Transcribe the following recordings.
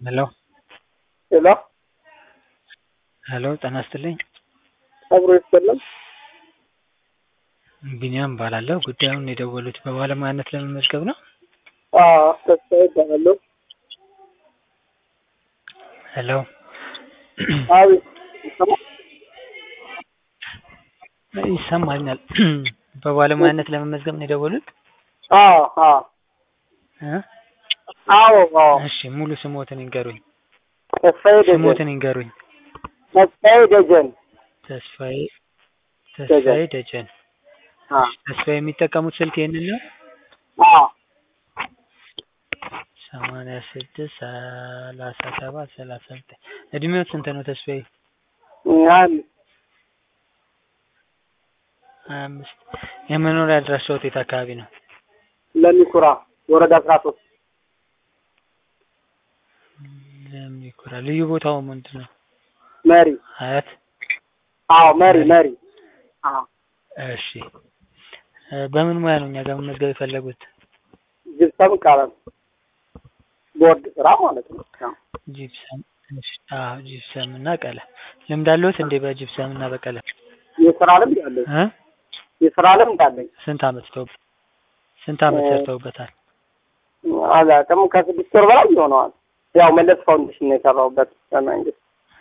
ሄሎ ሄሎ ሄሎ ጤና ይስጥልኝ። አብሮ ይሰለም ቢኒያም እባላለሁ። ጉዳዩን የደወሉት በባለሙያነት ለመመዝገብ ነው? ተስፋዬ እባላለሁ። ሄሎ አቤት ይሰማል? ይሰማኛል። በባለሙያነት ለመመዝገብ ነው የደወሉት? አዎ አዎ እ? አዎ አዎ እሺ ሙሉ ስሞትን ይንገሩኝ። ተስፋዬ ደጀን ስሞትን ይንገሩኝ። ተስፋዬ ደጀን ተስፋዬ ተስፋዬ ደጀን። አ ተስፋዬ የሚጠቀሙት ስልክ ይሄንን ነው? አ ሰማንያ ስድስት ሰላሳ ሰባት ሰላሳ ዘጠኝ እድሜዎት ስንት ነው ተስፋዬ? አንድ ሀያ አምስት የመኖሪያ አድራሻዎት የት አካባቢ ነው? ለሚኩራ ወረዳ አስራ ሶስት ለሚኩራ ልዩ ቦታው ምንድን ነው? መሪ ሀያት አዎ መሪ መሪ አዎ እሺ እ በምን ሙያ ነው እኛ ጋር መመዝገብ የፈለጉት? ጅብሰም ቀለም ቦርድ ስራ ማለት ነው። አዎ ጂፕሰም እሺ አዎ ጂፕሰም እና ቀለም ልምድ አለዎት እንዴ በጂፕሰም እና በቀለም የስራ ልምድ አለኝ እ የስራ ልምድ አለኝ። ስንት አመት ተው ስንት አመት እ ሰርተውበታል? አላውቅም ከስድስት ወር በላይ ይሆነዋል። ያው መለስ ፋውንዴሽን ነው የሰራሁበት በመንግስት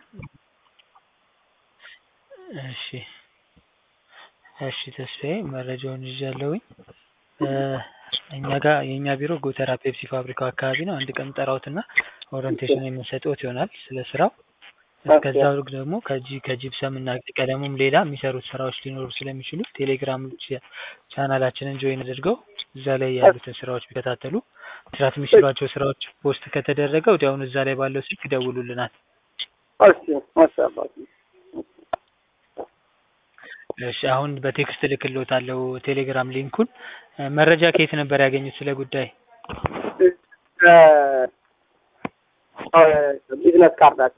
እሺ እሺ ተስፋዬ መረጃውን ይዣለሁኝ። እ እኛ ጋር የእኛ ቢሮ ጎተራ ፔፕሲ ፋብሪካው አካባቢ ነው። አንድ ቀን ጠራውትና ኦሪንቴሽን የምንሰጥዎት ይሆናል ስለ ስራው። እስከዛው ደግሞ ከጂ ከጂፕሰም እና ቀለሙም ሌላ የሚሰሩት ስራዎች ሊኖሩ ስለሚችሉ ቴሌግራም ቻ- ቻናላችንን ጆይን አድርገው እዛ ላይ ያሉትን ስራዎች ቢከታተሉ መስራት የሚችሏቸው ስራዎች ፖስት ከተደረገ ወዲያውኑ እዛ ላይ ባለው ስልክ ይደውሉልናል። እሺ ማሻአላህ እሺ አሁን በቴክስት እልክልዎታለሁ ቴሌግራም ሊንኩን። እ መረጃ ከየት ነበር ያገኙት ስለ ጉዳይ? ቢዝነስ ካርዳት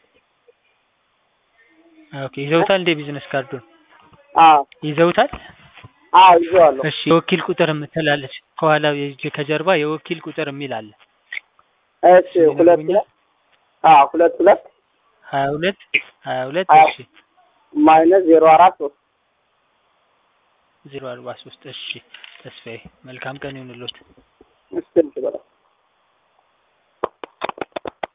ኦኬ ይዘውታል እንዴ ቢዝነስ ካርዱን አዎ ይዘውታል? አዎ ይዘዋለሁ። እሺ የወኪል ቁጥር የምትላለች ከኋላ የእጅ ከጀርባ የወኪል ቁጥር የሚል አለ። እሺ ሁለት ሁለት አዎ ሁለት ሁለት ሀያ ሁለት ሀያ ሁለት ሀያ እሺ ማይነስ ዜሮ አራት ሶስት ዜሮ አርባ ሶስት እሺ ተስፋዬ መልካም ቀን ይሁንልዎት።